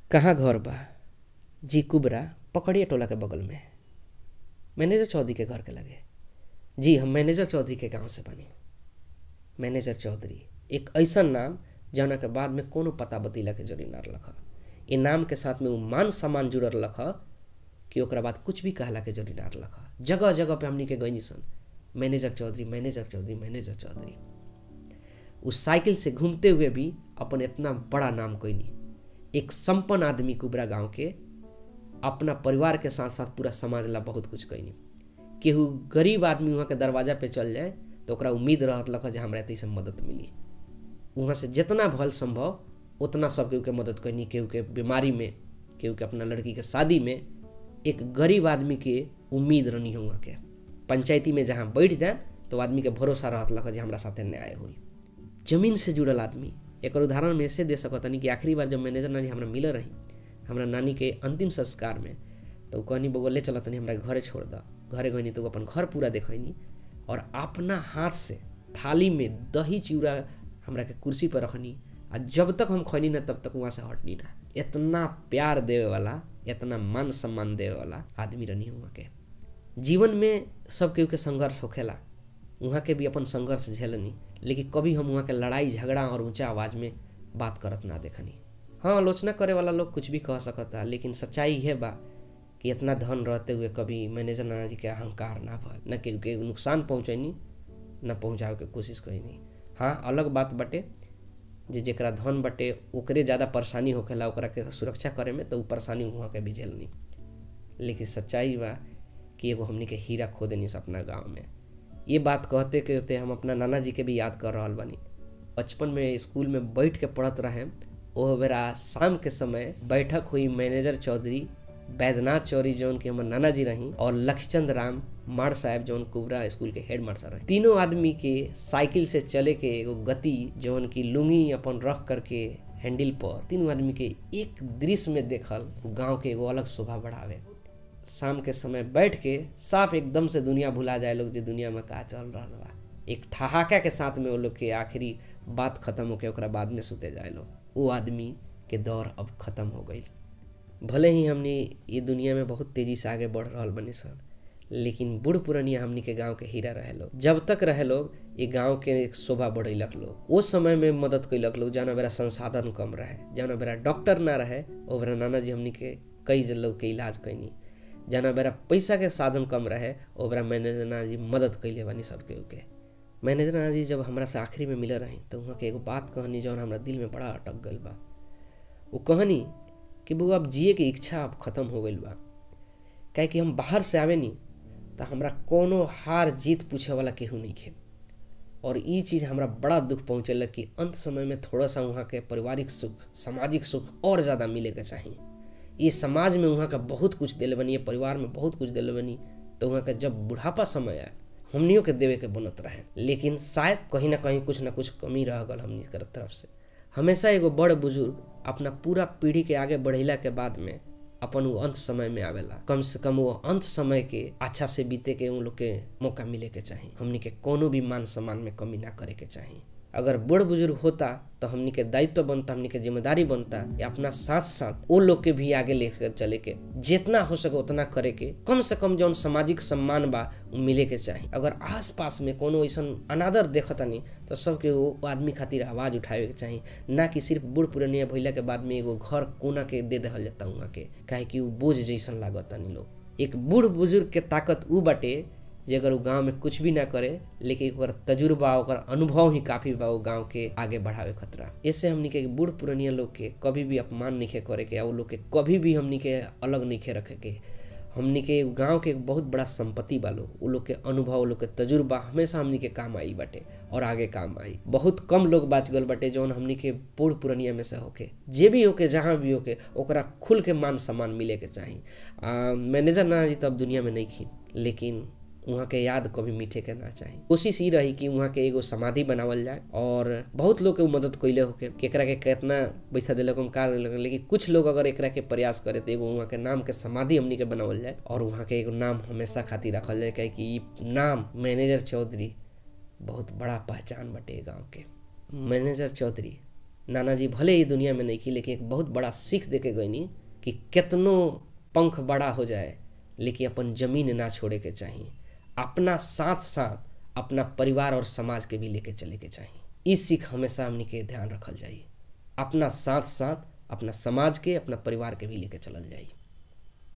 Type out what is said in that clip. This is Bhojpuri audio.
कहाँ घर बा जी कुबरा पकड़िए टोला के बगल में मैनेजर चौधरी के घर के लगे जी हम मैनेजर चौधरी के गांव से बनी मैनेजर चौधरी एक ऐसन नाम जौना के बाद में कोनो पता बतीला के जरूरी ना रख ए नाम के साथ में उ मान सम्मान जुड़ल रख कि ओकरा बाद कुछ भी कहला के जरूरी ना रख जगह जगह पे हमनी के गईनी सन manager Chaudhary manager Chaudhary manager Chaudhary उस साइकिल से घूमते हुए भी अपन इतना बड़ा नाम कोईनी एक संपन्न आदमी कुबरा गांव के अपना परिवार के साथ साथ पूरा समाज ला बहुत कुछ कैनी केहू गरीब आदमी वहाँ के दरवाजा पे चल जाए तो ओकरा उम्मीद रहत लख जे हमरा से मदद मिली वहाँ से जितना भल संभव उतना सब केहू के मदद कैनी केहू के बीमारी में केहू के अपना लड़की के शादी में एक गरीब आदमी के उम्मीद रहनी है वहाँ के पंचायती में जहाँ बैठ जाए तो आदमी के भरोसा रहत लख जे हमरा साथे न्याय हुई जमीन से जुड़ल आदमी एक उदाहरण में ऐसे दे सकतनी कि आखिरी बार जब मैनेजर नानी हमरा मिल रही हमरा नानी के अंतिम संस्कार में तो कहनी बगो ले चल तनी हमरा घरे छोड़ द घरे गईनी तो अपन घर पूरा देखनी और अपना हाथ से थाली में दही चिड़ा हमरा के कुर्सी पर रखनी आ जब तक हम खैनी ना तब तक वहाँ से हटनी ना इतना प्यार देवे वाला इतना मान सम्मान देवे वाला आदमी रहनी वहाँ के जीवन में सब केहू के संघर्ष होखेला वहाँ के भी अपन संघर्ष झेलनी लेकिन कभी हम वहाँ के लड़ाई झगड़ा और ऊंचा आवाज़ में बात करत ना देखनी हाँ आलोचना करे वाला लोग कुछ भी कह सकता लेकिन सच्चाई यह बा कि इतना धन रहते हुए कभी मैनेजर नाना जी के अहंकार ना भल न केहू के नुकसान पहुँचैनी न पहुँचावे के कोशिश कैनी हाँ अलग बात बटे जे जेकरा धन बटे ओकरे ज़्यादा परेशानी होखेला ओकरा के सुरक्षा करे में तो उ परेशानी वहाँ के भी झेलनी लेकिन सच्चाई बा कि एगो हमनी के हीरा खो देनी अपना गाँव में ये बात कहते कहते हम अपना नाना जी के भी याद कर रहा बानी बचपन में स्कूल में बैठ के पढ़त रहे ओह बेरा शाम के समय बैठक हुई मैनेजर चौधरी बैद्यनाथ चौधरी जौन के हमर नाना जी रही और लक्ष्मचंद राम मार साहब जौन कुबरा स्कूल के हेड मास्टर रहे तीनों आदमी के साइकिल से चले के एगो गति जौन की लुंगी अपन रख करके हैंडल पर तीनों आदमी के एक दृश्य में देखल गांव के एगो अलग शोभा बढ़ावे शाम के समय बैठ के साफ एकदम से दुनिया भुला जाए लोग जो दुनिया में का चल रहा बा एक ठहाका के साथ में वो लोग के आखिरी बात खत्म होके ओकरा बाद में सुते जाए लोग वो आदमी के दौर अब खत्म हो गई भले ही हमने ये दुनिया में बहुत तेजी से आगे बढ़ रहा बनी सन लेकिन बूढ़ पुरानिया हमनी के गांव के हीरा रहे लोग जब तक रहे लोग ये गांव के एक शोभा बढ़ेलक लोग वो समय में मदद कैलक लोग जाना बेरा संसाधन कम रहे जाना बेरा डॉक्टर ना रहे ओ बेरा नाना जी हमनी के कई लोग के इलाज कैनी जाना बेरा पैसा के साधन कम रहे ओ बेरा मैनेजर नाना जी मदद कैले बानी सबके ओके मैनेजर नाना जी जब हमरा से आखिरी में मिल रही तो वहाँ के एगो बात कहनी जौन हमरा दिल में बड़ा अटक गल बा वो कहनी कि वो अब जिए के इच्छा अब खत्म हो गई बा काहे कि हम बाहर से आवे नी तो हमरा कोनो हार जीत पूछे वाला केहू नहीं खे और ये चीज़ हमरा बड़ा दुख पहुँचेलक कि अंत समय में थोड़ा सा वहाँ के पारिवारिक सुख सामाजिक सुख और ज़्यादा मिले के चाहिए ये समाज में वहाँ का बहुत कुछ दिल बनी है परिवार में बहुत कुछ दिल बनी तो वहाँ का जब बुढ़ापा समय आए हमनियों के देवे के बनत रहे लेकिन शायद कहीं ना कहीं कुछ ना कुछ कमी रह गल हमनी के तरफ से हमेशा एगो बड़ बुजुर्ग अपना पूरा पीढ़ी के आगे बढ़ेला के बाद में अपन वो अंत समय में आवेला कम से कम वो अंत समय के अच्छा से बीते के उन लोग के मौका मिले के चाहिए हमनी के कोनो भी मान सम्मान में कमी ना करे के चाहिए अगर बड़ बुजुर्ग होता तो हमनी के दायित्व बनता हमनी के जिम्मेदारी बनता या अपना साथ साथ वो लोग के भी आगे लेकर चले के जितना हो सके उतना करे के कम से कम जौन सामाजिक सम्मान बा उ मिले के चाहिए अगर आस पास में कोनो ऐसा अनादर देखता नहीं तो सबके वो आदमी खातिर आवाज उठावे के चाहिए ना कि सिर्फ बूढ़ पुरानिया भैला के बाद में एगो घर कोना के दे दहल जाता वहाँ के काहे कि वो बोझ जैसन लागता नहीं लोग एक बूढ़ बुजुर्ग के ताकत उ बाटे जे अगर वो गाँव में कुछ भी ना करे लेकिन ओकर तजुर्बा ओकर अनुभव ही काफी बा वो गाँव के आगे बढ़ावे खतरा ऐसे हमनी के बूढ़ पुरानिया लोग के कभी भी अपमान नहीं करे के वो लोग के कभी भी हमनी के अलग नहीं रखे के हमनी के गांव के बहुत बड़ा संपत्ति बा लोग वो लोग के अनुभव लोग के तजुर्बा हमेशा हमनी के काम आई बाटे और आगे काम आई बहुत कम लोग बाच गल बाटे जौन हमनी के बूढ़ पुरानिया में से होके जे भी होके जहाँ भी होके ओकरा खुल के मान सम्मान मिले के चाही मैनेजर ना जी तब दुनिया में नहीं खी लेकिन वहाँ के याद कभी मीठे के ना चाही कोशिश ही रही कि वहाँ के एगो समाधि बनावल जाए और बहुत लोग के मदद कैले होके केकरा के कितना पैसा दिलक हम का लेकिन कुछ लोग अगर एकरा के प्रयास करे तो एगो वहाँ के नाम के समाधि हमनी के बनावल जाए और वहाँ के एगो नाम हमेशा खातिर रखल जाए काहे कि नाम मैनेजर चौधरी बहुत बड़ा पहचान बटे गाँव के मैनेजर चौधरी नाना जी भले ही दुनिया में नहीं की लेकिन एक बहुत बड़ा सीख दे के गईनी कि कितनो पंख बड़ा हो जाए लेकिन अपन जमीन ना छोड़े के चाहिए अपना साथ साथ अपना परिवार और समाज के भी लेके चले के चाहिए इस सीख हमेशा हमनी के ध्यान रखल जाइए अपना साथ साथ अपना समाज के अपना परिवार के भी लेके चलल जाइए